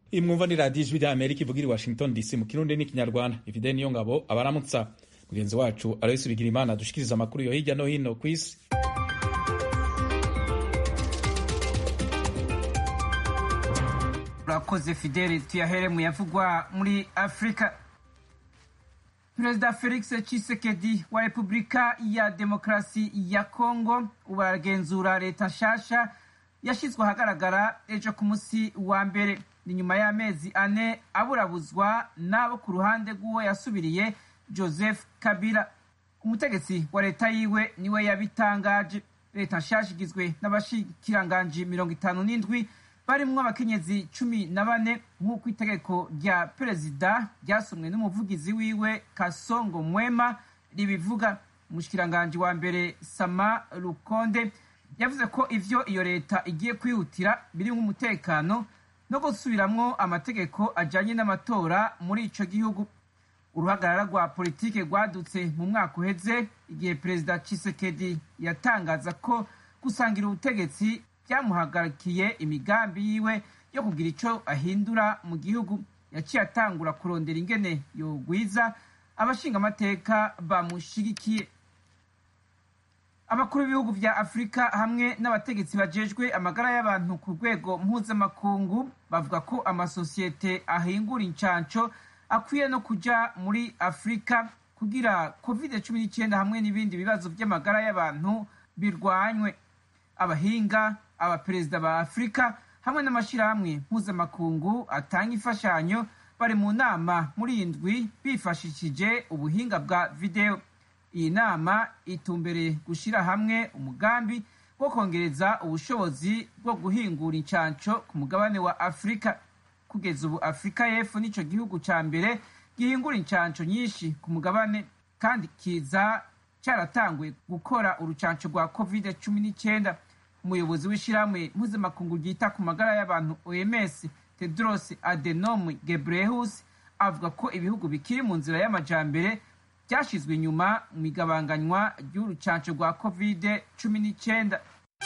iyi mwumva ni radiyo ijwi rya amerika ivugira i washington dc mu kirundi n'ikinyarwanda ifide niyo ngabo abaramutsa mugenzi wacu aloysi bigirimana dushikiriza amakuru yo hirya no hino ku isi urakoze fideli tuyahere mu yavugwa muri afurika perezida felix tshisekedi wa repubulika ya demokarasi ya kongo ubu aragenzura leta nshasha yashyizwe ahagaragara ejo ku munsi wa mbere ni nyuma y'amezi ane aburabuzwa n'abo ku ruhande rw'uwo yasubiriye joseph kabila umutegetsi wa leta yiwe niwe yabitangaje leta nshasha igizwe n'abashikiranganji mirongo itanu n'indwi barimwo abakenyezi cumi na bane nk'uko itegeko rya perezida ryasomwe n'umuvugizi wiwe kasongo mwema ribivuga umushikiranganji wa mbere sama rukonde yavuze ko ivyo iyo leta igiye kwihutira biri nk'umutekano no gusubiramwo amategeko ajanye n'amatora muri ico gihugu uruhagarara rwa politike rwadutse mu mwaka uheze igihe perezida Tshisekedi yatangaza ko gusangira ubutegetsi byamuhagarikiye imigambi yiwe yo kugira ico ahindura mu gihugu yaciye atangura kurondera ingene yogwiza abashinga amateka bamushigikiye abakuru b'ibihugu vya afurika hamwe n'abategetsi bajejwe amagara y'abantu ku rwego mpuzamakungu bavuga ko amasosiyete ahingura incanco akwiye no kuja muri afurika kugira covid cumi n'icyenda hamwe n'ibindi bibazo by'amagara y'abantu birwanywe abahinga abaperezida ba afurika hamwe n'amashyirahamwe mpuzamakungu atanga imfashanyo bari mu nama muri iyi ndwi bifashishije ubuhinga bwa videwo iyi nama itumbereye gushyira hamwe umugambi wo kongereza ubushobozi bwo guhingura incanco ku mugabane wa afurika kugeza ubu afurika y'epfo nico gihugu ca mbere gihingura incanco nyinshi ku mugabane kandi kiza cyaratanguye gukora urucanco rwa covid cumi n'icyenda umuyobozi w'ishyirahamwe mpuzamakungu ryita ku magara y'abantu oms tedros adenom gebreyesus avuga ko ibihugu bikiri mu nzira y'amajambere byashyizwe inyuma mu igabanganywa ry'urucanco rwa covid cumi n'icyenda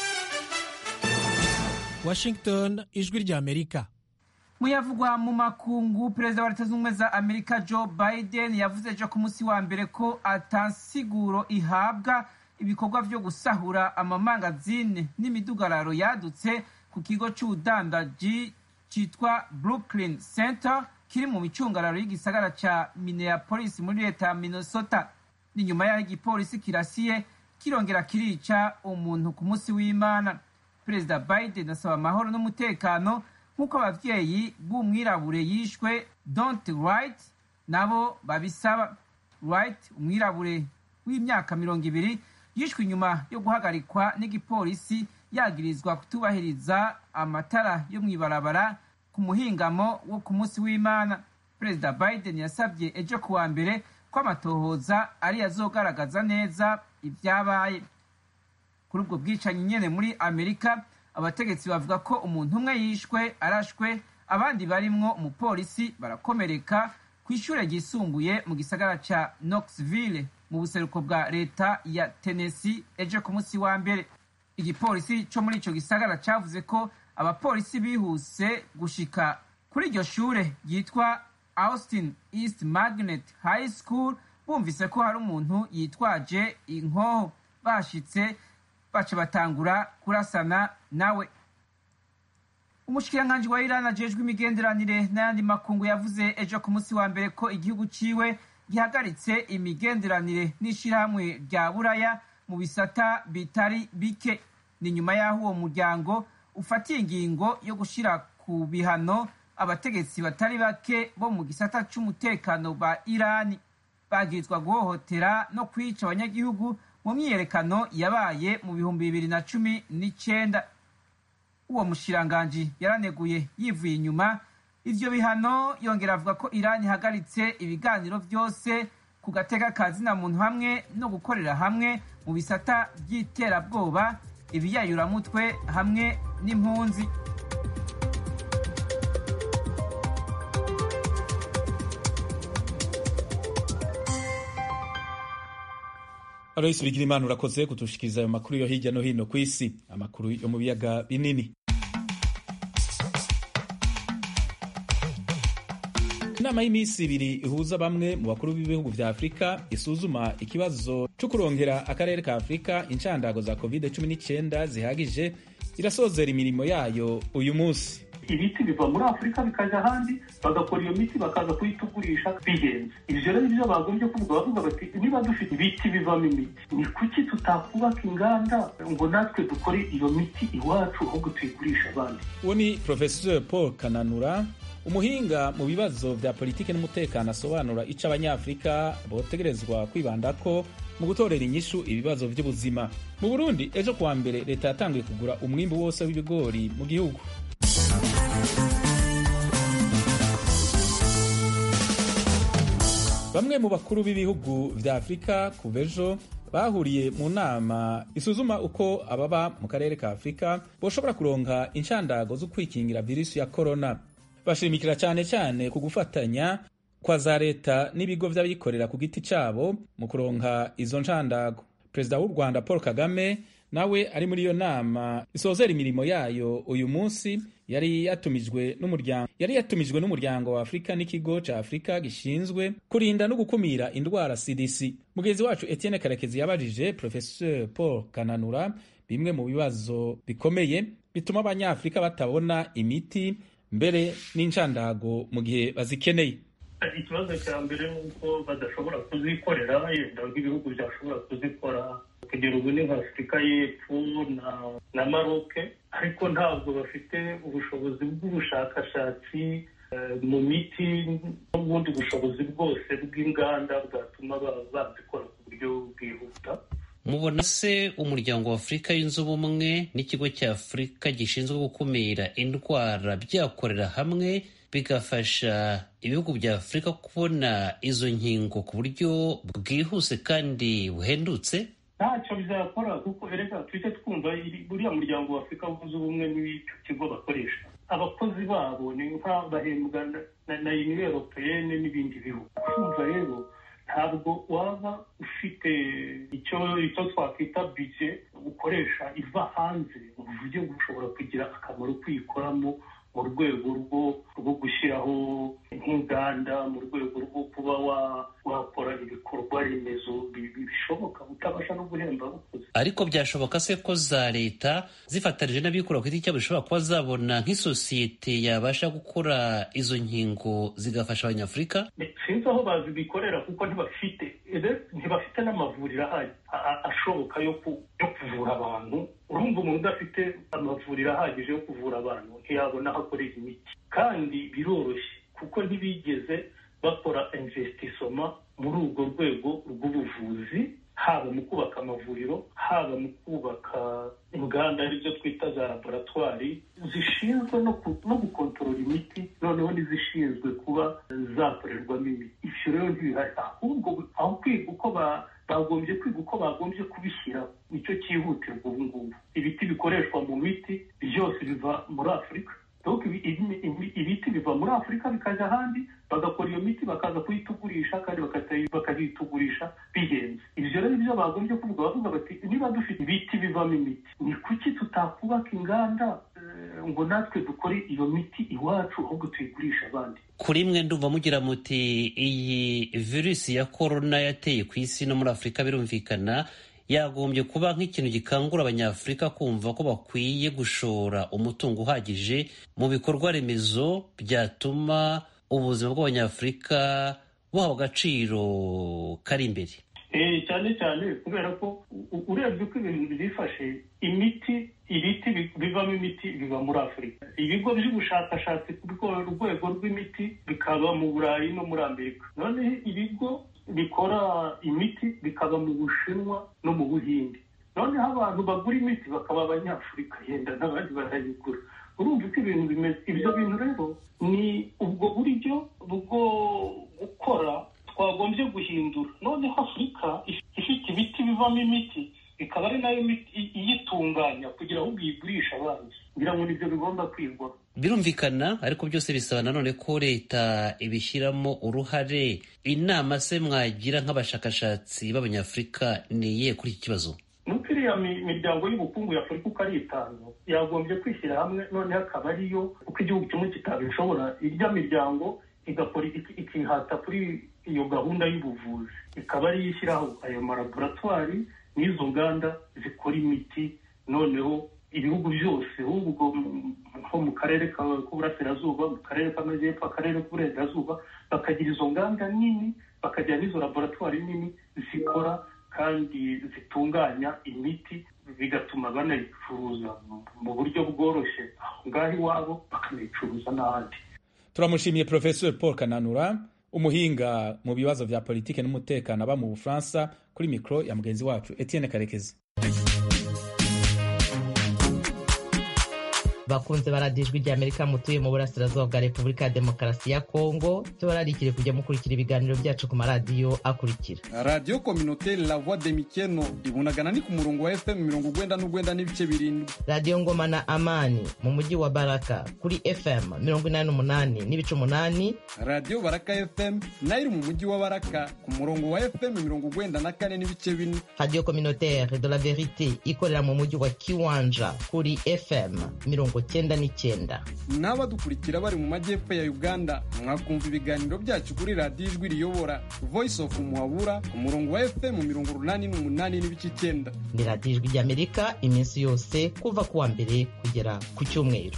washington ijwi rya amerika muyavugwa mu makungu perezida wa leta z'ubumwe za amerika joe biden yavuze ejo ku munsi wa mbere ko atansiguro ihabwa ibikorwa vyo gusahura amamangazine n'imidugararo yadutse ku kigo c'ubudandaji citwa brooklyn center kiri mu micungararo y'igisagara ca minneapolis muri leta ya minnesota ni nyuma y'aho igipolisi kirasiye kirongera kirica umuntu ku munsi w'imana perezida biden asaba amahoro n'umutekano nk'uko abavyeyi b'umwirabure yishwe don't right nabo babisaba right umwirabure w'imyaka mirongo ibiri yishwe inyuma yo guhagarikwa n'igipolisi yagirizwa kutubahiriza amatara yo mw'ibarabara ku muhingamo wo ku munsi w'imana perezida biden yasabye ejo kuwa mbere ko amatohoza ari azogaragaza neza ibyabaye kuri ubwo bwicanyi nyene muri amerika abategetsi bavuga ko umuntu umwe yishwe arashwe abandi barimwo umupolisi barakomereka ku ishure ryisumbuye mu gisagara ca knoxville mu buseruko bwa leta ya tennessee ejo ku munsi wa mbere igipolisi co muri ico gisagara cavuze ko abapolisi bihuse gushika kuri iryo shure ryitwa austin east magnet high school bumvise ko hari umuntu yitwaje inkoho bashitse baca batangura kurasana nawe umushikiranganji wa irani ajejwe imigenderanire n'ayandi makungu yavuze ejo ku munsi wa mbere ko igihugu ciwe gihagaritse imigenderanire n'ishirahamwe rya buraya mu bisata bitari bike ni nyuma y'aho uwo muryango ufatiye ingingo yo gushira ku bihano abategetsi batari bake bo mu gisata c'umutekano ba irani bagirizwa guhohotera no kwica abanyagihugu mu myiyerekano yabaye mu bihumbi bibiri na cumi n'icenda uwo mushiranganji yaraneguye yivuye inyuma ivyo bihano yongera avuga ko irani ihagaritse ibiganiro vyose ku gateka ka zina muntu hamwe no gukorera hamwe mu bisata vy'iterabwoba ibiyayuramutwe hamwe n'impunzi aloyisi bigirimana urakoze kutushikiriza ayo makuru yo hirya no hino ku isi amakuru yo mu biyaga binini inama y'iminsi ibiri ihuza bamwe mu bakuru b'ibihugu vya afurika isuzuma ikibazo co kurongera akarere ka afurika incandago za covid-19 zihagije irasozera imirimo yayo uyu munsi ibiti biva muri afurika bikajya ahandi bagakora iyo miti bakaza kuyitugurisha bihenze ibyo rero nibyo bagombye kuvuga bavuga bati niba dufite ibiti bivamo imiti ni kuki tutakubaka inganda ngo natwe dukore iyo miti iwacu ahubwo tuyigurisha abandi uwo ni professeur paul kananura umuhinga mu bibazo vya politiki n'umutekano asobanura ico abanyafurika botegerezwa kwibandako mu gutorera inyishu ibibazo vy'ubuzima mu burundi ejo kuwa mbere leta yatanguye kugura umwimbu wose w'ibigori mu gihugu bamwe mu bakuru b'ibihugu vya afurika kuva ejo bahuriye mu nama isuzuma uko ababa mu karere ka afurika boshobora kuronka inshandago zo kwikingira virusi ya korona bashimikira cyane cyane ku gufatanya kwa za leta n'ibigo vy'abikorera ku giti cabo mu kuronka izo nshandago perezida w'u rwanda paul kagame nawe ari muri iyo nama isozera imirimo yayo uyu munsi yari yatumijwe n'umuryango yari yatumijwe n'umuryango wa afurika n'ikigo ca afurika gishinzwe kurinda no gukumira indwara cdc mugenzi wacu etienne karekezi yabajije professeur paul kananura bimwe mu bibazo bikomeye bituma abanyafurika batabona imiti mbere n'inshandago mu gihe bazikeneye ikibazo cya mbere ni uko badashobora kuzikorera yenda nk'ibihugu byashobora kuzikora kugera ubu ni nka afurika y'epfo na na maroke ariko ntabwo bafite ubushobozi bw'ubushakashatsi mu miti n'ubundi bushobozi bwose bw'inganda bwatuma bazikora ku buryo bwihuta mubona se umuryango wa afurika yunze ubumwe n'ikigo cya afurika gishinzwe gukumira indwara byakorera hamwe bigafasha ibihugu bya afurika kubona izo nkingo ku buryo bwihuse kandi buhendutse ntacyo bizakora kuko erega tujye twumva buriya muryango wa afurika wunze ubumwe n'icyo kigo bakoresha abakozi babo ni nk'abahembwa na uniyo europeyene n'ibindi bihugu kumva rero ntabwo waba ufite icyo icyo twakwita bije ukoresha iva hanze mu buryo bushobora kugira akamaro kuyikoramo mu rwego rwo rwo gushyiraho nk'inganda mu rwego rwo kuba wakora ibikorwa remezo bishoboka utabasha no guhemba abakozi ariko byashoboka se ko za leta zifatanije n'abikorera ku giti cyabo zishobora kuba zabona nk'isosiyete yabasha gukora izo nkingo zigafasha abanyafurika sinzi aho bazibikorera kuko ntibafite ntibafite n'amavuriro ashoboka yo kuvura abantu urumva umuntu udafite amavuriro ahagije yo kuvura abantu ntiyabona aho akorera imiti kandi biroroshye kuko ntibigeze bakora investissoma muri urwo rwego rw'ubuvuzi haba mu kubaka amavuriro haba mu kubaka inganda arizo twita za laboratwari zishinzwe no gukontorora imiti noneho n'izishinzwe kuba zakorerwamo imiti ibyo rero ntibihari ahubwo aho kwiga uko bagombye kwiga uko bagombye kubishyira nicyo cyihutirwa ubu ngubu ibiti bikoreshwa mu miti byose biva muri afurika ibiti biva muri afurika bikajya ahandi bagakora iyo miti bakaza kuyitugurisha kandi bakayitugurisha bihenze ibyo rero nibyo bagombye kuvuga bavuga bati niba dufite ibiti bivamo imiti ni kuki tutakubaka inganda ngo natwe dukore iyo miti iwacu ahubwo tuyigurisha abandi kuri mwe ndumva mugira muti iyi virusi ya korona yateye ku isi no muri afurika birumvikana yagombye kuba nk'ikintu gikangura abanyafurika kumva ko bakwiye gushora umutungo uhagije mu bikorwa remezo byatuma ubuzima bw'abanyafurika buhawe agaciro kari imbere cyane cyane kubera ko urebye uko ibintu byifashe imiti ibiti bivamo imiti biva muri afurika ibigo by'ubushakashatsi ku rwego rw'imiti bikaba mu burayi no muri amerika noneho ibigo bikora imiti bikaba mu bushinwa no mu buhinde noneho abantu bagura imiti bakaba abanyafurika yenda n'abandi barayigura urumva uko ibintu bimeze ibyo bintu rero ni ubwo buryo bwo gukora twagombye guhindura noneho afurika ifite ibiti bivamo imiti ikaba ari nayo iyitunganya kugira ngo uyigurishe abandi ngira ngo nibyo bigomba kwigwa birumvikana ariko byose bisaba nanone ko leta ibishyiramo uruhare inama se mwagira nk'abashakashatsi b'abanyafurika ni iyihe kuri iki kibazo nuko iriya miryango y'ubukungu ya afurika uko ari itanu yagombye kwishyira hamwe noneho akaba ariyo uko igihugu kimwe kitabishobora irya miryango igakora ikihata kuri iyo gahunda y'ubuvuzi ikaba ariyo ishyiraho ayo malaboratwari n'izo nganda zikora imiti noneho ibihugu byose ahubwo nko mu karere k'uburasirazuba mu karere k'amajyepfo akarere k'uburengerazuba bakagira izo nganda nini bakagira n'izo laboratwari nini zikora kandi zitunganya imiti bigatuma banayicuruza mu buryo bworoshye aho ngaho iwabo bakanayicuruza n'ahandi turamushimiye professeur paul kananura umuhinga mu bibazo vya politike n'umutekano aba mu bufaransa kuri mikoro ya mugenzi wacu etienne karekezi bakunze baradijwe rya amerika mutuye mu burasirazuba bwa repubulika ya demokarasi ya kongo tubararikire kujya mukurikira ibiganiro byacu ku maradiyo akurikira radiyo kominoteri la voix de mikeno ibunagana ni ku murongo wa fm mirongo ugwenda n'ugwenda n'ibice birindwi radiyo ngoma na amani mu mujyi wa baraka kuri fm mirongo inani n'umunani n'ibice umunani radiyo baraka fm nayo iri mu mujyi wa baraka ku murongo wa fm mirongo ugwenda na kane n'ibice bine radiyo kominoteri de la verite ikorera mu mujyi wa kiwanja kuri fm mirongo cyenda n'icyenda n'abadukurikira bari mu majyepfo ya uganda mwakumva ibiganiro byacu kuri radiyo ijwi riyobora voice of muhabura ku murongo wa fm mirongo urunani n'umunani n'ibice icyenda ni radiyo ijwi ry'amerika iminsi yose kuva ku wa mbere kugera ku cyumweru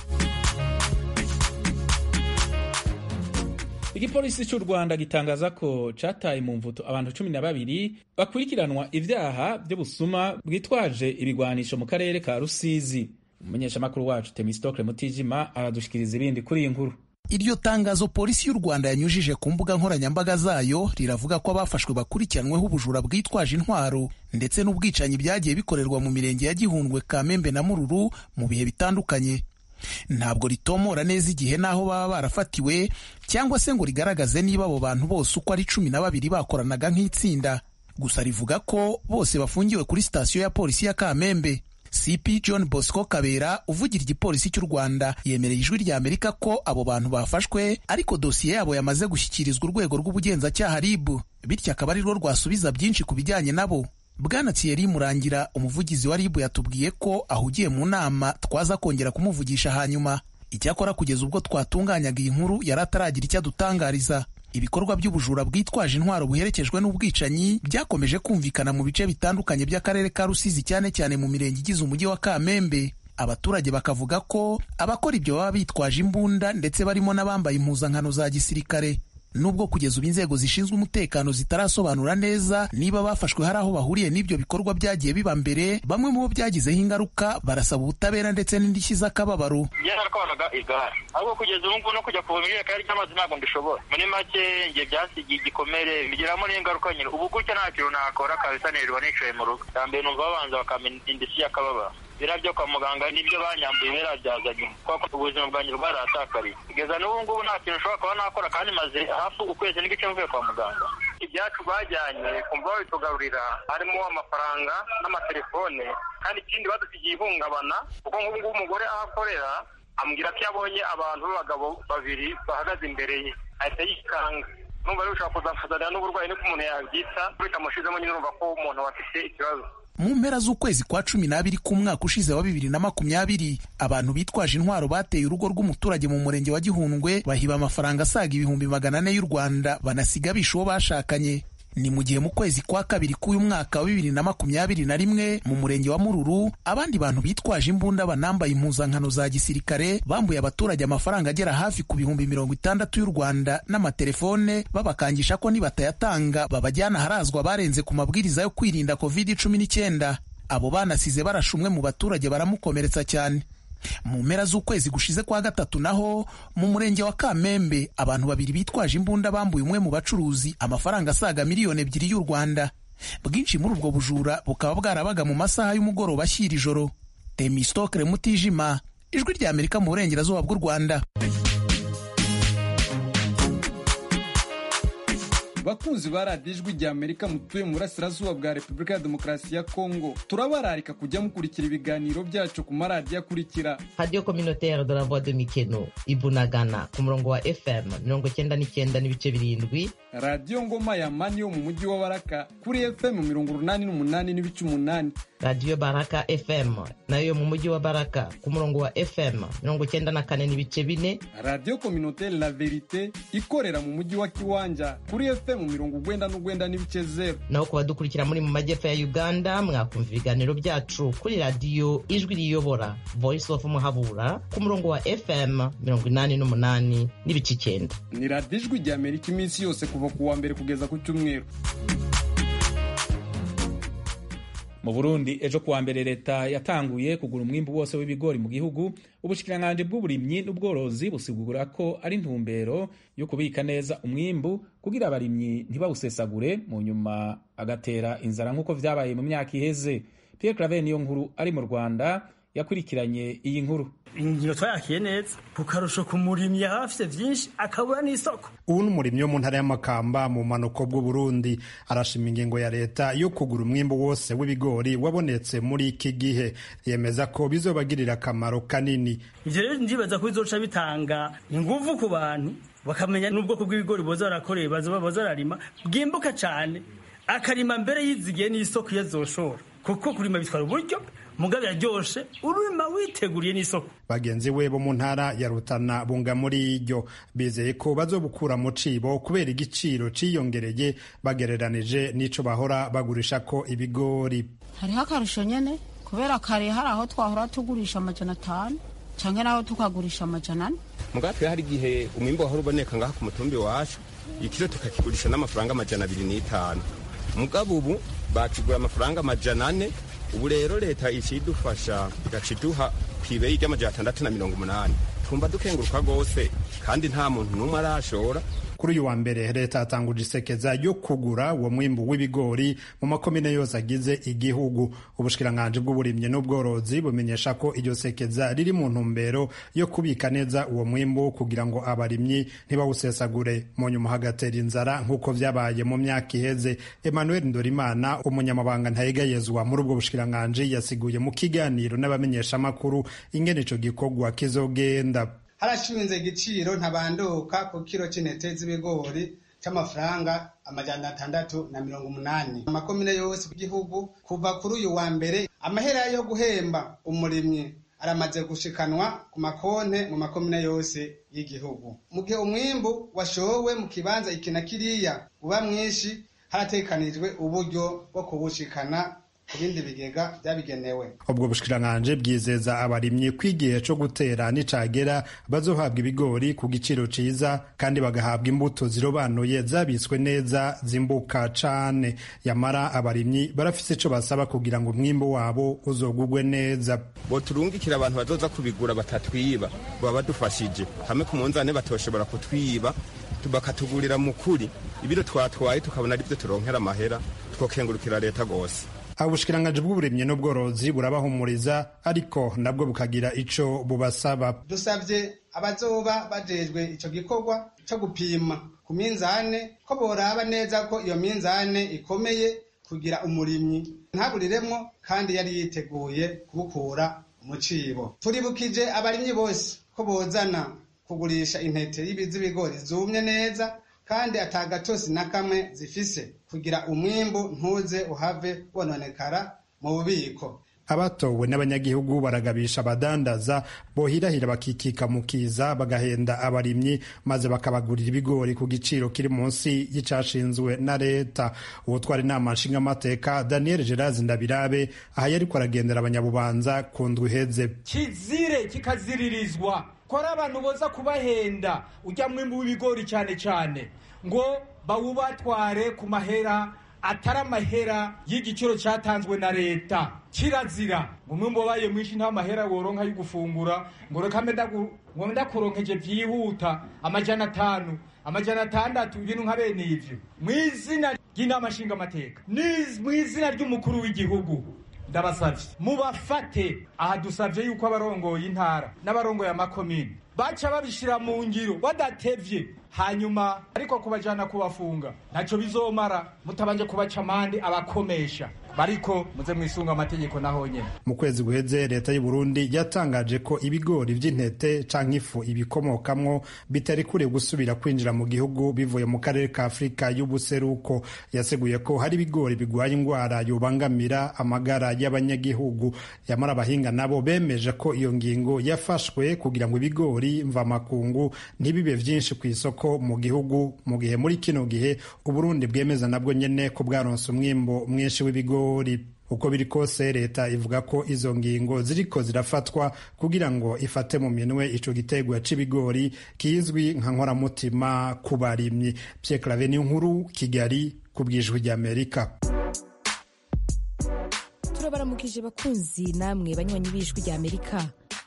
igipolisi cy'u rwanda gitangaza ko cataye mu mvuto abantu cumi na babiri bakurikiranwa ibyaha by'ubusuma bwitwaje ibigwanisho mu karere ka rusizi umumenyeshamakuru wacu temistokle mutijima aradushikiriza ibindi kuri iyi nkuru iryo tangazo polisi y'u rwanda yanyujije ku mbuga nkoranyambaga zayo riravuga ko abafashwe bakurikiranweho ubujura bwitwaje intwaro ndetse n'ubwicanyi byagiye bikorerwa mu mirenge ya gihundwe kamembe na mururu mu bihe bitandukanye ntabwo ritomora neza igihe n'aho baba barafatiwe cyangwa se ngo rigaragaze niba abo bantu bose uko ari cumi na babiri bakoranaga nk'itsinda gusa rivuga ko bose bafungiwe kuri sitasiyo ya polisi ya kamembe cp john bosco kabera uvugira igipolisi cy'u rwanda yemereye ijwi rya amerika ko abo bantu bafashwe ariko dosiye yabo yamaze gushyikirizwa urwego rw'ubugenzacyaha rib bityo akaba ari rwo rwasubiza byinshi ku bijyanye nabo bwana thierry murangira umuvugizi wa rib yatubwiye ko ahugiye mu nama twaza kongera kumuvugisha hanyuma icyakora kugeza ubwo twatunganyaga iyi nkuru yari ataragira icyo adutangariza ibikorwa by'ubujura bwitwaje intwaro buherekejwe n'ubwicanyi byakomeje kumvikana mu bice bitandukanye by'akarere ka rusizi cyane cyane mu mirenge igize umujyi wa kamembe abaturage bakavuga ko abakora ibyo baba bitwaje imbunda ndetse barimo n'abambaye impuzankano za gisirikare nubwo kugeza ubu inzego zishinzwe umutekano zitarasobanura neza niba bafashwe hari aho bahuriye n'ibyo bikorwa byagiye biba mbere bamwe mu bo byagizeho ingaruka barasaba ubutabera ndetse n'indishyi z'akababaro yaratwaraga igare ahubwo kugeza ubu ngubu no kujya kuvoma ijerekani ry'amazi ntabwo mbishobora muri make njye byasigiye igikomere bigiramo n'ingaruka nyine ubu gutya nta kintu nakora kabisa nirirwa nicaye mu rugo bwa mbere numva babanza bakamenya indishyi y'akababaro biriya byo kwa muganga nibyo banyambuye birabyazanye kuko ubuzima bwanjye bwarahatakariye kugeza n'ubu ngubu nta kintu ushobora kuba nakora kandi maze hafi ukwezi n'igice mvuye kwa muganga ibyacu bajyanye kumva babitugarurira harimo amafaranga n'amatelefone kandi ikindi badusigiye ihungabana kuko nk'ubu ngubu umugore aho akorera ambwira ko yabonye abantu b'abagabo babiri bahagaze imbere ye ahita yikanga numva rero ushobora kuzafuzanira n'uburwayi niko umuntu yabyita bitamushizemo nyine urumva ko umuntu afite ikibazo mu mpera z'ukwezi kwa cumi n'abiri k'umwaka ushize wa bibiri na makumyabiri abantu bitwaje intwaro bateye urugo rw'umuturage mu murenge wa gihundwe bahiba amafaranga asaga ibihumbi magana ane y'u rwanda banasiga bishe uwo bashakanye ni mu gihe mu kwezi kwa kabiri k'uyu mwaka wa bibiri na makumyabiri na rimwe mu murenge wa mururu abandi bantu bitwaje imbunda banambaye impuzankano za gisirikare bambuye abaturage amafaranga agera hafi ku bihumbi mirongo itandatu y'u rwanda n'amatelefone babakangisha ko nibatayatanga babajyana aharazwa barenze ku mabwiriza yo kwirinda covid cumi n'icyenda abo banasize barashe umwe mu baturage baramukomeretsa cyane mu mpera z'ukwezi gushize kwa gatatu naho mu murenge wa kamembe abantu babiri bitwaje imbunda bambuye umwe mu bacuruzi amafaranga asaga miliyoni ebyiri y'u rwanda bwinshi muri ubwo bujura bukaba bwarabaga mu masaha y'umugoroba ashyira ijoro temistokere mutijima ijwi rya amerika mu burengerazuba bw'u rwanda bakunzi ba radiyo ijwi rya amerika mutuye mu burasirazuba bwa repubulika ya demokarasi ya kongo turabararika kujya mukurikira ibiganiro byacu ku maradiyo akurikira radiyo communautaire de la voix de mikeno ibunagana ku murongo wa fm mirongo cyenda n'icyenda n'ibice birindwi radiyo ngoma ya mani yo mu mujyi wa baraka kuri fm mirongo urunani n'umunani n'ibice umunani radiyo baraka fm nayo mu mujyi wa baraka ku murongo wa fm mirongo cyenda na kane n'ibice bine radiyo communautaire la verite ikorera mu mujyi wa kiwanja kuri fm mirongo ugwenda n'ugwenda n'ibice zero naho ku badukurikira muri mu majyepfo ya uganda mwakumva ibiganiro byacu kuri radiyo ijwi riyobora voice of muhabura ku murongo wa fm mirongo inani n'umunani n'ibice icyenda ni radiyo ijwi rya amerika iminsi yose kuva ku wa mbere kugeza ku cyumweru mu burundi ejo kuwa mbere leta yatanguye kugura umwimbu wose w'ibigori mu gihugu ubushikiranganji bw'uburimyi n'ubworozi busigura ko ari intumbero yo kubika neza umwimbu kugira abarimyi ntibawusesagure mu nyuma agatera inzara nk'uko vyabaye mu myaka iheze pierre claver niyo nkuru ari mu rwanda yakurikiranye iyi nkuru ingiro twayakiye neza ku karusho ku murimyi aba afite byinshi akabura n'isoko ubu ni umurimyi wo mu ntara y'amakamba mu manuko bw'uburundi arashima ingingo ya leta yo kugura umwimbu wose w'ibigori wabonetse muri iki gihe yemeza ko bizobagirira akamaro kanini ivyo rero ndibaza ko bizoca bitanga inguvu ku bantu bakamenya n'ubwoko bw'ibigori boza barakoreye baza bararima bwimbuka cane akarima mbere yizigiye n'isoko iyo azoshora kuko kurima bitwara uburyo mugabe yaryoshe urima witeguriye n'isoko bagenzi we bo mu ntara ya rutana bunga muri iryo bizeye ko bazobukura mu cibo kubera igiciro ciyongereye bagereranije n'ico bahora bagurisha ko ibigori hariho akarusho nyene kubera kare hari aho twahora tugurisha amajana atanu canke naho tukagurisha amajana ane mugatwe hari igihe umwimbo wahora uboneka ngaha ku mutumbi wacu ikiro tukakigurisha n'amafaranga amajana abiri n'itanu mugabo ubu bakigura amafaranga amajana ane ubu rero leta icidufasha igaca iduha kw'ibeyi ry'amajana atandatu na mirongo umunani twumva dukenguruka rwose kandi nta muntu n'umwe arashora kuri uyu wa mbere leta yatanguje isekeza yo kugura uwo mwimbu w'ibigori mu makomine yose agize igihugu ubushikiranganji bw'uburimyi n'ubworozi bumenyesha ko iryo sekeza riri mu ntumbero yo kubika neza uwo mwimbu kugira ngo abarimyi ntibawusesagure mu nyuma hagatera inzara nk'uko vyabaye mu myaka iheze emmanuel ndorimana umunyamabanga ntayegayezwa muri ubwo bushikiranganji yasiguye mu kiganiro n'abamenyeshamakuru ingene ico gikorwa kizogenda harashinze igiciro ntabanduka ku kiro c'intete z'ibigori c'amafaranga amajana atandatu na mirongo umunani amakomine yose y'igihugu kuva kuri uyu wa mbere amahera yo guhemba umurimyi aramaze gushikanwa ku makonte mu makomine yose y'igihugu mu gihe umwimbu washowe mu kibanza iki na kiriya uba mwinshi haratekanijwe uburyo bwo kuwushikana ku bindi bigega byabigenewe ubwo bushikiranganji bwizeza abarimyi ko igihe co gutera nicagera bazohabwa ibigori ku giciro ciza kandi bagahabwa imbuto zirobanuye zabitswe neza zimbuka cane yamara abarimyi barafise ico basaba kugira ngo umwimbu wabo uzogugwe neza boturungikira abantu bazoza kubigura batatwiba baba badufashije hamwe ku munzane batoshobora kutwiba bakatugurira mu kuri ibiro twatwaye tukabona ari byo turonkera amahera twokengurukira leta rwose ubushikiranganji bw'uburimyi n'ubworozi burabahumuriza ariko nabwo bukagira ico bubasaba dusabye abazoba bajejwe ico gikorwa co gupima ku minzane ko boraba neza ko iyo minzane ikomeye kugira umurimyi ntaburiremwo kandi yari yiteguye kubukura mu cibo turibukije abarimyi bose ko bozana kugurisha intete z'ibigori zumye neza kandi atagatosi na kamwe zifise kugira umwimbu ntuze uhave wononekara mu bubiko abatowe n'abanyagihugu baragabisha abadandaza bohirahira bakikika mu kiza bagahenda abarimyi maze bakabagurira ibigori ku giciro kiri munsi y'icashinzwe na leta uwutwara inama nshingamateka daniel gerazi ndabirabe aha yariko aragendera abanyabubanza ku ndwi iheze kizire kikaziririzwa ko ari abantu boza kubahenda ujya mwimbu w'ibigori cyane cyane ngo bawubatware ku mahera atari amahera y'igiciro cyatanzwe na leta kirazira ngo umwimbu wabaye mwinshi nta mahera woronka yo gufungura ngo reka ngo ndakuronkeje byihuta amajana atanu amajana atandatu ibintu nka bene ivyo mu izina ry'inama nshingamateka mu izina ry'umukuru w'igihugu ndabasavye mubafate aha dusavye yuko abarongoye intara n'abarongoye amakomine baca babishira mu ngiro badatevye hanyuma ariko kubajana kubafunga ntaco bizomara mutabanje kubaca amande abakomesha bariko muze mwisunga amategeko naho nyene mu kwezi guheze leta y'u Burundi yatangaje ko ibigori vy'intete canke ifu ibikomokamwo bitari kure gusubira kwinjira mu gihugu bivuye mu karere ka Afurika y'ubuseruko yaseguye ko hari ibigori bigwaye ingwara yobangamira amagara y'abanyagihugu yamara abahinga nabo bemeje ko iyo ngingo yafashwe kugira ngo ibigori mvamakungu ntibibe vyinshi ku isoko mu gihugu mu gihe muri kino gihe Uburundi bwemeza nabwo nyene ko bwaronse umwimbo mwinshi w'ibigori uko biri kose leta ivuga ko izo ngingo ziriko zirafatwa kugira ngo ifate mu minwe ico gitegwa c'ibigori kizwi nka nkoramutima ku barimyi Pierre Claver nkuru Kigali ku bwijwi ry'Amerika turabaramukije bakunzi namwe banywanyi b'ijwi ry'Amerika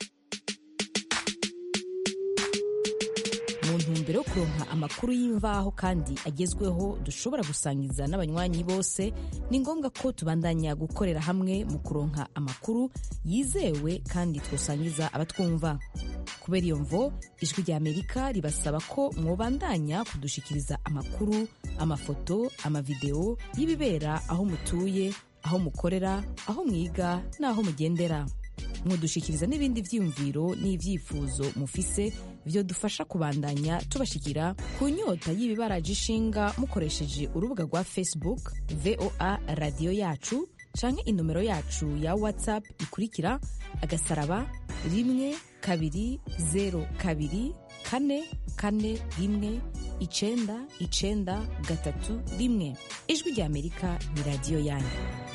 mu ntumbero yo kuronka amakuru y'imvaho kandi agezweho dushobora gusangiza n'abanywanyi bose ni ngombwa ko tubandanya gukorera hamwe mu kuronka amakuru yizewe kandi twosangiza abatwumva kubera iyo mvo ijwi rya amerika ribasaba ko mwobandanya kudushikiriza amakuru amafoto amavideo y'ibibera aho mutuye aho mukorera aho mwiga n'aho mugendera mudushikiriza n'ibindi vyiyumviro n'ivyifuzo mufise vyo dufasha kubandanya tubashikira ku nyota y'ibibaraje ishinga mukoresheje urubuga rwa facebook voa radiyo yacu canke inomero yacu ya whatsapp ikurikira agasaraba rimwe kabiri zero kabiri kane kane rimwe icenda icenda gatatu rimwe ijwi rya amerika ni radiyo yanyu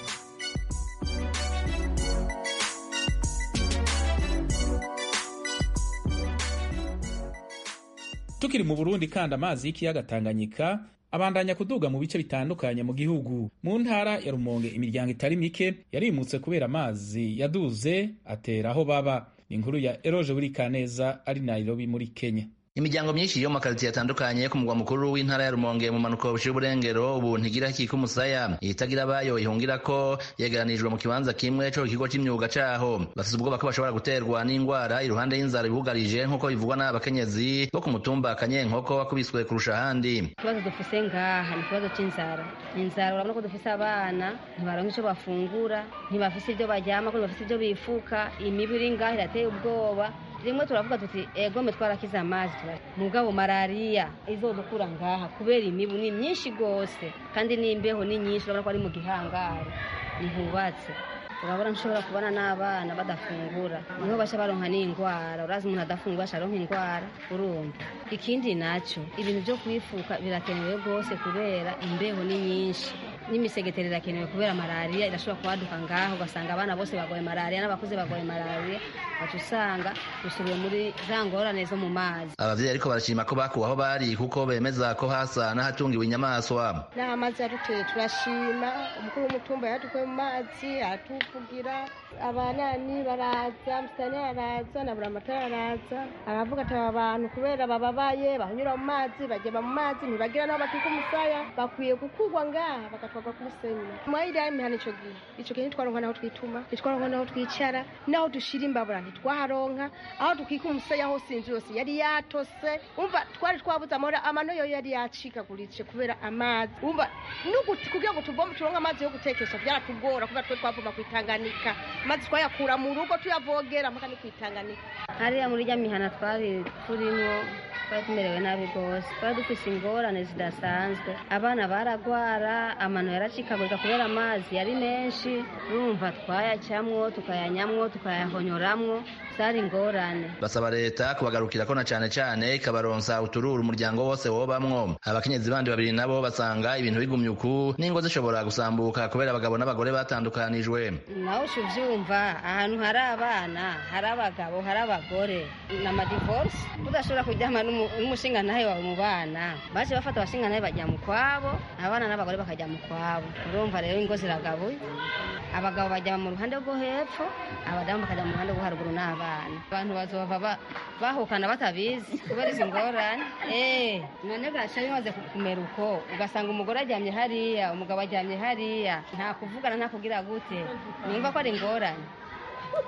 tukiri mu burundi kandi amazi y'ikiyaga tanganyika abandanya kuduga mu bice bitandukanye mu gihugu mu ntara ya rumonge imiryango itari mike yarimutse kubera amazi yaduze atera aho baba ni inkuru ya eroje buri kaneza ari nairobi muri kenya imiryango myinshi yo mu makaritsiye atandukanye ku mugwa mukuru w'intara ya rumonge mu manuko buciye uburengero ubu ntigira kika umusaya itagira abayo ihungira ko yegeranijwe mu kibanza kimwe co kigo c'imyuga caho bafise ubwoba ko bashobora guterwa n'ingwara iruhande y'inzara bibugarije nk'uko bivugwa n'abakenyezi bo ku mutumba kanyenkoko wakubiswe kurusha ahandi ikibazo dufise ngaha ni ikibazo c'inzara inzara urabona ko dufise abana ntibaronka ico bafungura ntibafise ivyo baryama ko ntibafise ivyo bifuka imibu iri ngaha irateye ubwoba rimwe turavuga tuti egome twarakize amazi mugabo malariya izodukura ngaha kubera imibu ni myinshi gose kandi n'imbeho ni nyinshi urabona ko ari mu gihangari ntihubatse urabona nshobora kubona n'abana badafungura niho baca baronka n'indwara urazi umuntu adafungura aca aronka indwara urumva ikindi naco ibintu vyo kwifuka birakenewe rwose kubera imbeho ni nyinshi n'imisegetero irakenewe kubera malariya irashobora kubaduka ngaho ugasanga abana bose bagoye malariya n'abakuze bagoye malariya baca usanga dusubiye muri za ngorane zo mu mazi abavyeyi ariko barashima ko bakuwe aho bari kuko bemeza ko hasa n'ahatungiwe inyamaswa n'amazi yaduteye turashima umukuru w'umutumba yadukuye mu mazi aratuvugira abanani baraza musitani araza na buri amatara araza aravuga ati aba bantu kubera bababaye bahanyura mu mazi bageba mu mazi ntibagira n'aho bakika umusaya bakwiye gukurwa ngaha bagatwarwa ku musenyi mwayiri ya imihana ico gihe ico gihe ntitwaronka naho twituma ntitwaronka naho twicara naho dushira imbabura ntitwaharonka aho dukika umusaya hose inzu yose yari yatose umva twari twabuze amahoro amano yo yari yacikaguritse kubera amazi umva nuguti kugira ngo tuvome turonke amazi yo gutekesha vyaratugora kubera twe twavoma kwitanganika amazi twayakura mu rugo tuyavogera mpaka ni kwitanganika hariya muri rya mihana twari turimo twari tumerewe nabi rwose twari dufise ingorane zidasanzwe abana baragwara amano yaracikagurika kubera amazi yari menshi urumva twayacamwo tukayanyamwo tukayahonyoramwo zari ingorane basaba leta kubagarukira ko na cane cane ikabaronsa utururu umuryango wose wobamwo abakenyezi bandi babiri nabo basanga ibintu bigumye uku n'ingo zishobora gusambuka kubera abagabo n'abagore batandukanijwe nawe uca uvyumva ahantu hari abana hari abagabo hari abagore na madivorce udashobora kuryama n'umushingantahe wawe mu bana baje bafata abashingantahe bajya mu kwabo abana n'abagore bakajya mu kwabo urumva rero ingo ziragabuye abagabo bajya mu ruhande rwo hepfo abadamu bakajya mu ruhande rwo haruguru n'abana abantu bazova bahukana batabizi kubera izi ngorane eh none gaca bimaze kumera uko ugasanga umugore aryamye hariya umugabo aryamye hariya nta kuvugana nta kugira gute numva ko ari ingorane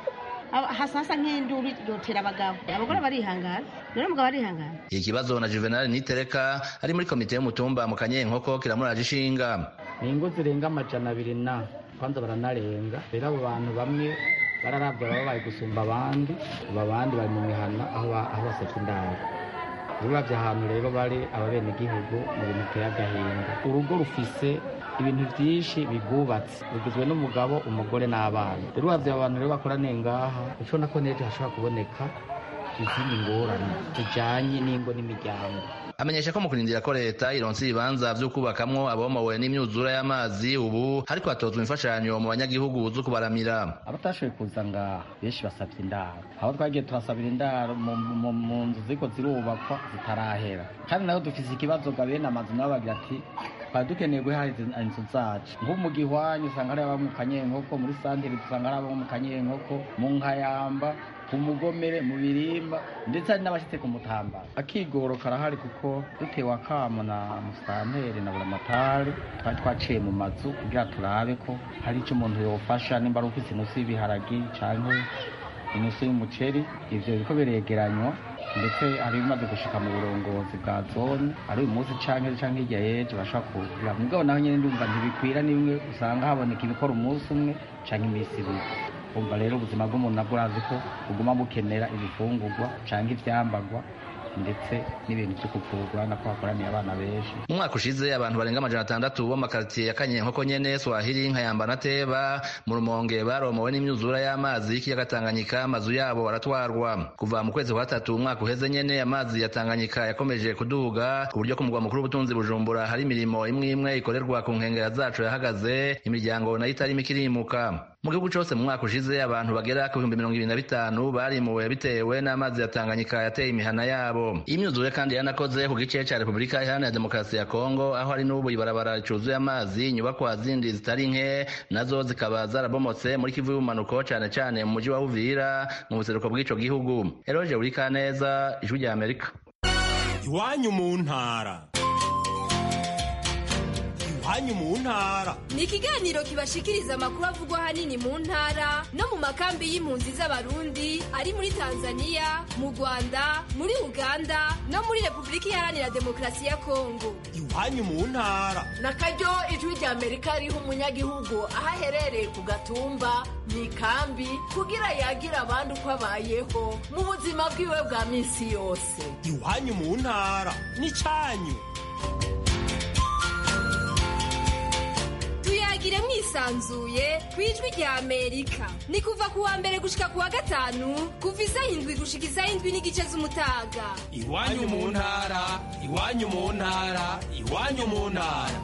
aba- hasa hasa nk'induru yotera abagabo abagore barihangana rero umugabo arihangana iki kibazo na juvenal nitereka ari muri komite y'umutumba mu kanyenkoko kiramuraje ishinga ni ingo zirenga amajana abiri na kwanza baranarenga rero abo bantu bamwe bararabwa baba bari gusumba abandi aba abandi bari mu mihana aho ba- aho baseka indaro uravye ahantu rero bari ababenegihugu mu bintu biteye agahinda urugo rufise ibintu vyinshi bigubatse rugizwe n'umugabo umugore n'abana rero uravye abo bantu rero bakoraniye ngaha ucona ko n'ejo hashobora kuboneka izindi ngorane zijanye n'ingo n'imiryango amenyesha ko mu kurindira ko leta ironsa ibibanza vyo kubakamwo abomowe n'imyuzura y'amazi ubu hariko hatozwa imfashanyo mu banyagihugu zo kubaramira abatashoboye kuza ngaha benshi basabye indaro aho twagiye turasabira indaro mu- mu mu nzu ziriko zirubakwa zitarahera kandi naho dufise ikibazo ga bene amazu nabo bagira ati twari dukeneye guha izi- inzu zacu nko mu gihwanyi usanga hari aba mu kanyenkoko muri santire dusanga hari abo mu kanyenkoko mu nkayamba ku mugomere mu birimba ndetse hari n'abashitse ku mutambara akigoro karahari kuko dutewe akamo na musanteri na buramatari twari twaciye mu mazu kugira turabe ko hari icyo umuntu yofasha nimba ari ufise inusu y'ibiharagi canke inusu y'umuceri ivyo biriko biregeranywa ndetse hari ibimaze gushika mu burongozi bwa zone ari uyu munsi canke canke hirya y'ejo bashobora kugira mugabo naho nyene ndumva ntibikwira nimwe usanga haboneka ibikora umunsi umwe canke iminsi ibiri umva rero ubuzima bw'umuntu nabwo urazi ko buguma bukenera ibifungurwa canke ivyambagwa ndetse n'ibintu vyo kuvurwa nako hakoraniye abana benshi mu mwaka ushize abantu barenga amajana atandatu bo mu makaritiye ya kanyenkoko nyene swahili nkayamba na teba mu rumonge baromowe n'imyuzura y'amazi y'ikiyaga tanganyika amazu yabo baratwarwa kuva mu kwezi kwa gatatu umwaka uheze nyene amazi ya tanganyika yakomeje kuduga ku buryo ku mugwa mukuru w'ubutunzi bujumbura hari imirimo imwe imwe ikorerwa ku nkengera zacu yahagaze imiryango nayo itarimo ikirimuka mu gihugu cose mu mwaka ushize abantu bagera ku bihumbi mirongo ibiri na bitanu barimuwe bitewe n'amazi ya tanganyika yateye imihana yabo iyi myuzure kandi yanakoze ku gice ca repubulika iharanira demokarasi ya kongo aho hari n'ubu ibarabara ricuzuye amazi inyubakwa zindi zitari nke nazo zikaba zarabomotse muri kivu y'ubumanuko cane cane mu muji wa uvira mu buseruko bw'ico gihugu eroje urikaneza ijwi rya amerika iwanyu mu ntara iwanyu mu ntara ni ikiganiro kibashikiriza amakuru avugwa ahanini mu ntara no mu makambi y'impunzi z'abarundi ari muri tanzania mu rwanda muri uganda no muri repubulika iharanira demokarasi ya kongo iwanyu mu ntara na karyo ijwi rya amerika riha umunyagihugu aho aherereye ku gatumba mu ikambi kugira yagira abandi uko abayeho mu buzima bwiwe bwa minsi yose iwanyu mu ntara n'icanyu tuyagire mwisanzuye ku ijwi rya amerika ni kuva ku wa mbere gushika ku wa gatanu kuva isaha indwi gushika isaha indwi n'igice z'umutaga iwanyu mu ntara iwanyu mu ntara iwanyu mu ntara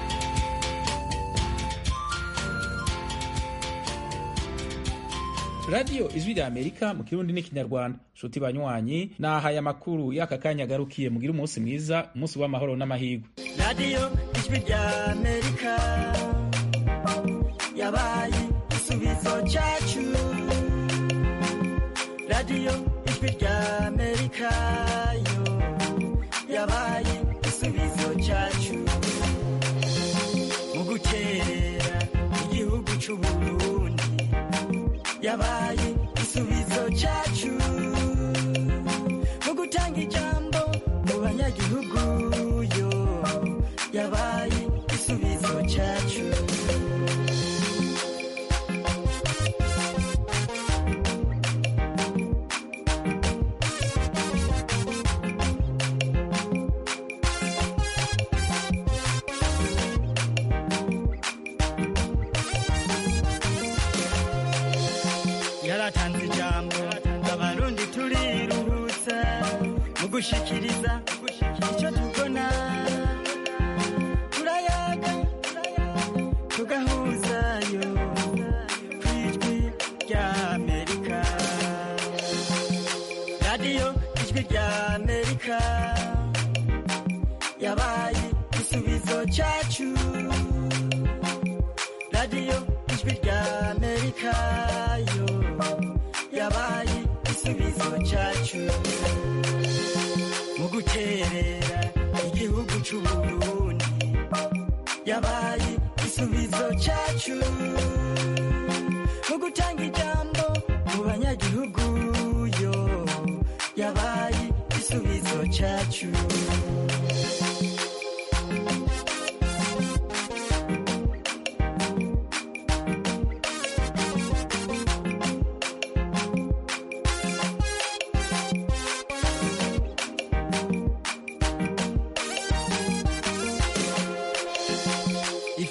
radiyo ijwi rya amerika mu kirundi n'ikinyarwanda nshuti banywanyi nahaye amakuru y'aka kanya agarukiye mugire umunsi mwiza umunsi w'amahoro n'amahirwe radiyo ijwi rya amerika yabaye igisubizo cyacu radiyo ijwi rya amerika yo yabaye igisubizo cyacu mu gukerera igihugu cy'uburundi yabaye igisubizo cyacu mu gutanga ijambo mu banyagihugu yo yabaye igisubizo cyacu yaratanze ijambo abarundi turiruhutsa mu gushikiriza icyo tubona turayaga tugahuzayo ku ijwi rya amerika radiyo ijwi rya amerika yabaye igisubizo cyacu radiyo ijwi rya amerika yo yabaye igisubizo cyacu mu guterera igihugu cy'uburundi yabaye igisubizo cyacu mu gutanga ijambo mu banyagihugu cyacu